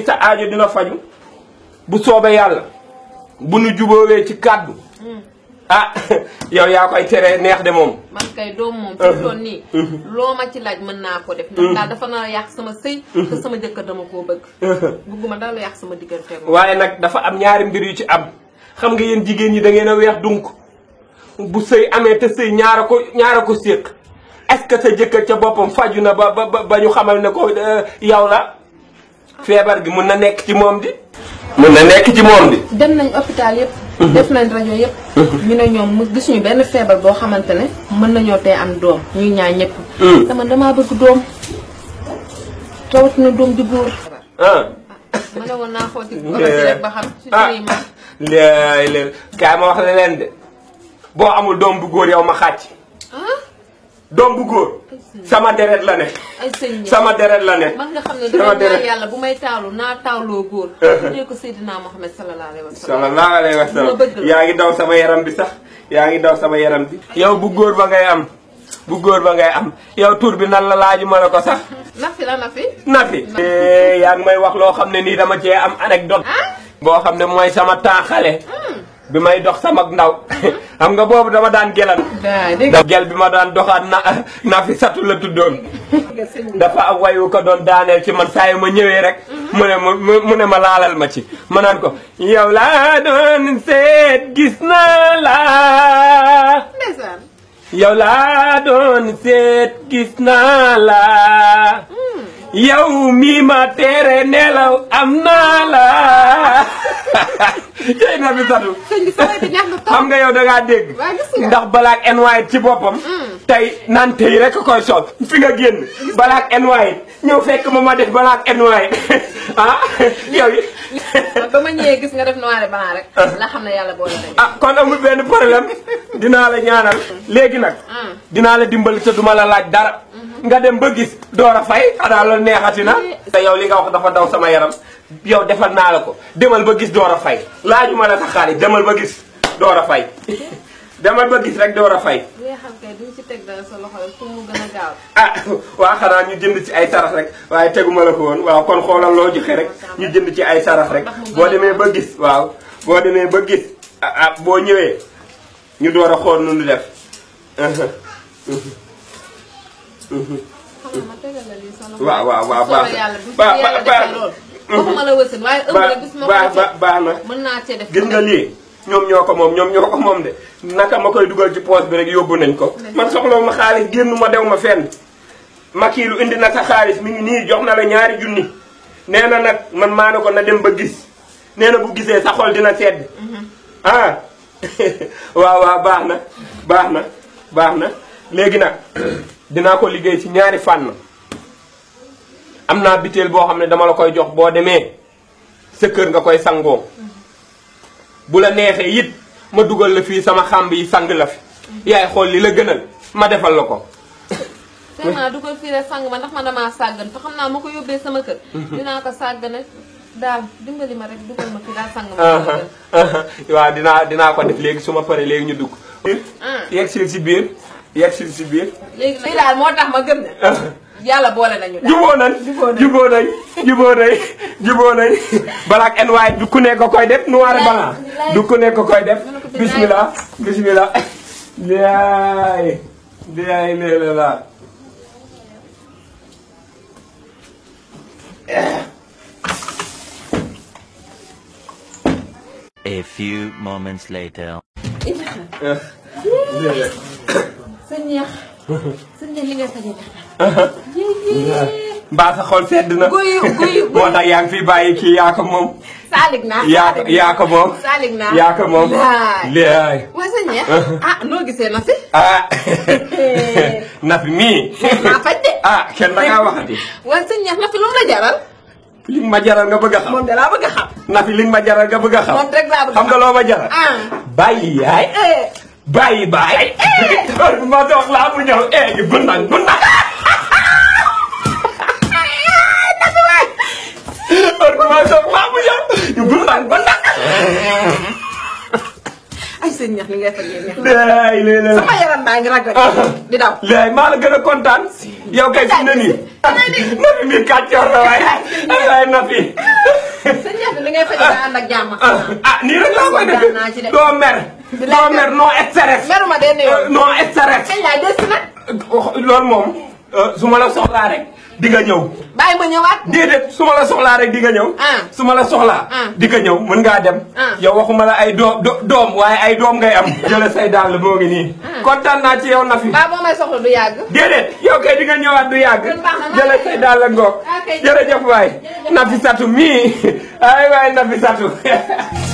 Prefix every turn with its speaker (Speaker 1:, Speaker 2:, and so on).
Speaker 1: sa aajo dina faju bu soobee yàlla bu nu juboowee ci kàddu ah yow yaa koy tere neex de moom
Speaker 2: man kay doom moom fi mu toll nii loo ma ci laaj mën naa ko def ndax daal dafa nar a yàq sama sëy te sama jëkkër dama koo bëgg bëgguma daal la yàq sama diggante moom
Speaker 1: waaye nag dafa am ñaari mbir yu ci am xam nga yéen jigéen ñi da ngeen a weex dunk bu sëy amee te sëy ñaara ko ñaara ko séq est-ce que sa jëkkër ca boppam faju na ba ba ba ñu xamal ne ko yow la feebar gi mun na nekk ci moom di mun na nekk ci moom di
Speaker 2: dem nañ hôpital yëpp def nañ rajo yëpp ñu ne ñoom mu gisuñu benn feebar boo xamante ne mën nañoo tey am doom ñuy ñaar ñëpp te man damaa bëgg doom rawatina doom di góor
Speaker 1: ah
Speaker 2: ma ne woon naa xooti obasi rek ba xam si suñuy mag
Speaker 1: léegi léegi kaay ma wax la leen de boo amul doom bu góor yow ma xàcc
Speaker 2: ah
Speaker 1: doom bu góor sama deret la ne
Speaker 2: ay sëñ ñi
Speaker 1: sama deret la ne
Speaker 2: man nga xam ne
Speaker 1: sama
Speaker 2: dama
Speaker 1: deret
Speaker 2: ñaan yàlla bu may taawlu naa taawloo góor tuddee ko Seydina Mohamed sallallahu alayhi wa sallam
Speaker 1: sallallahu alayhi wa sallam
Speaker 2: Ma bëgg la.
Speaker 1: yaa ngi daw sama yaram bi sax yaa ngi daw sama yaram bi yow bu góor ba ngay am bu góor ba ngay am yow tur bi nan la laaju ma la ko sax
Speaker 2: nafi la nafi
Speaker 1: Nafi yaa ngi may wax loo xam ne nii dama cee am anecdote boo xam ne mooy sama temps xale bi may dox sama ndaw xam nga boobu dama daan gelan
Speaker 2: daa dégg
Speaker 1: da gel bi ma daan doxaat na Nafi satu la tuddoon
Speaker 2: nga sëñ bi
Speaker 1: dafa am wayu ko doon daaneel ci man saa yu ma ñëwee rek mu ne ma mu ne ma laalal ma ci ma naan ko yow laa doon seet gis naa la
Speaker 2: ndeysaan
Speaker 1: yow laa doon seet gis naa la yow mii ma tere nelaw am naa la tey na fi satu
Speaker 2: sëñ bi sama bi neex na
Speaker 1: xam nga yow da ngaa dégg
Speaker 2: waa gis nga
Speaker 1: ndax balaak NY ci boppam tey naan tey rek a koy sol fi nga génn balaak NY ñëw fekk ma ma def balaak NY ah yow yi
Speaker 2: ba ma ñëwee gis nga def noir et blanc rek la xam ne yàlla boole nañu
Speaker 1: ah kon amul benn problème dinaa la ñaanal léegi nag dinaa la dimbali te duma la laaj dara nga dem ba gis door a fay xanaa loolu neexati na te yow li nga wax dafa daw sama yaram yow defal naa la ko demal ba gis door a fay laajuma la sa xaalis demal ba gis door a fay demal ba gis rek door a fay
Speaker 2: li nga xam kay duñ ci teg dara sa loxo rek pour mu gën a gaaw
Speaker 1: ah waa xanaa ñu jënd ci ay sarax rek waaye teguma la ko woon waaw kon xoolal loo joxe rek ñu jënd ci ay sarax rek boo demee ba gis waaw boo demee ba gis ah ah boo ñëwee ñu door a xool nu ñu def
Speaker 2: xam nga ma tegal la lii sa loxo
Speaker 1: waaw waaw waaw baax
Speaker 2: soobee yàlla bu
Speaker 1: baax
Speaker 2: yàlla
Speaker 1: baax
Speaker 2: defee loolu waxuma la wësën waaye ëmb rek bis ma
Speaker 1: baax
Speaker 2: ko
Speaker 1: baax baax na
Speaker 2: mën naa cee def
Speaker 1: gis nga lii ñoom ñoo ko moom ñoom ñoo ko moom de naka ma koy dugal ci poos bi rek yóbbu nañ ko man soxlawu ma xaalis génn ma dew ma fenn makiilu indi na sa xaalis mi ngi nii jox na la ñaari junni nee na nag man maa ne ko na dem ba gis nee na bu gisee sa xol dina sedd ah waaw waaw baax na baax na baax na léegi nag dinaa ko liggéey ci ñaari fànn am naa biteel boo xam ne dama la koy jox boo demee sa kër nga koy sangoo bu la neexee it ma dugal la fii sama xàmb yi sang la fi yaay xool li la gënal ma defal la ko
Speaker 2: vraiment du ko fii rek sang ma ndax man damaa sàggan te xam naa ma ko yóbbee sama kër dinaa ko sàggane daal dimbali ma rek dugal ma fii daal sang ma sama kër
Speaker 1: waaw dinaa dinaa ko def léegi su ma paree léegi ñu dugg yegg sil si biir yegg sil si biir
Speaker 2: léegi nag lii daal moo tax ma gëm ne yàlla boole nañu daal
Speaker 1: juboo nañ juboo nañ juboo nañ juboo nañ balaak en waaye du ku nekk ko koy def noir et blanc du ku nekk ko koy def bismillah bismillah laay laay léeg la
Speaker 3: A few moments later.
Speaker 2: sa ñeex sa ñeex li nga sañe
Speaker 1: mbaa sa xol sedd na
Speaker 2: guyu guyu
Speaker 1: moo tax yaa ngi fi bàyyi kii yaa ko moom
Speaker 2: saalig naa
Speaker 1: yaa ko yaa ko moom
Speaker 2: saalig naa
Speaker 1: yaa ko moom
Speaker 2: laay
Speaker 1: laay
Speaker 2: waa sa ñeex ah noo gisee na fi
Speaker 1: ah Nafi mii
Speaker 2: maa faj de
Speaker 1: ah kenn da ngaa waxati
Speaker 2: waa sa ñeex na fi lu mu la jaral
Speaker 1: li nga ma jaral nga bëgg a xam
Speaker 2: moom de laa bëgg a xam
Speaker 1: Nafi li nga ma jaral nga bëgg a xam
Speaker 2: moom rek laa bëgg a
Speaker 1: xam nga loo ma jaral
Speaker 2: ah
Speaker 1: bàyyi yaay
Speaker 2: eh
Speaker 1: bàyyi bàyyi heure bu ma dox laa mu ñëw eh ñu gundan gundan heure bu ma dox laa mu ñëw ñu gundan gundan
Speaker 2: ay sa ñeex li ngay fajee neex na
Speaker 1: laay léeg
Speaker 2: sama yaram baa ngi ragal di daw
Speaker 1: laay maa la gën a kontaan yow kay fi mu ne nii Nafi mi kàccoor la waaye ay waay Nafi
Speaker 2: sëñ Ndiaye li ngay faj daa ànd ak jàmm.
Speaker 1: ah nii rek laa koy
Speaker 2: Kontaan naa ci de.
Speaker 1: defee doo mer doo mer non stress
Speaker 2: meruma benn yoon.
Speaker 1: non stress
Speaker 2: kañ laay des nag.
Speaker 1: loolu moom su ma la soxlaa rek di nga ñëw
Speaker 2: bàyyi ma ñëwaat.
Speaker 1: déedéet su ma la soxlaa rek di nga ñëw
Speaker 2: Ah.
Speaker 1: su ma la soxlaa
Speaker 2: Ah.
Speaker 1: di nga ñëw mën ngaa dem
Speaker 2: Ah.
Speaker 1: yow waxuma la ay doom do- doom waaye ay doom ngay am jëla say dàll moo ngi nii kontaan naa ci yow Nafi
Speaker 2: baa boo may soxla du yàgg.
Speaker 1: déedéet yow kay di nga ñëwaat du yàgg
Speaker 2: Kon baax na, maa
Speaker 1: jëla
Speaker 2: ngi
Speaker 1: say
Speaker 2: lay-
Speaker 1: dàll ngoog
Speaker 2: Ah, kay.
Speaker 1: jërëjëf waay Nafi Satu mii ay waay Nafi Satu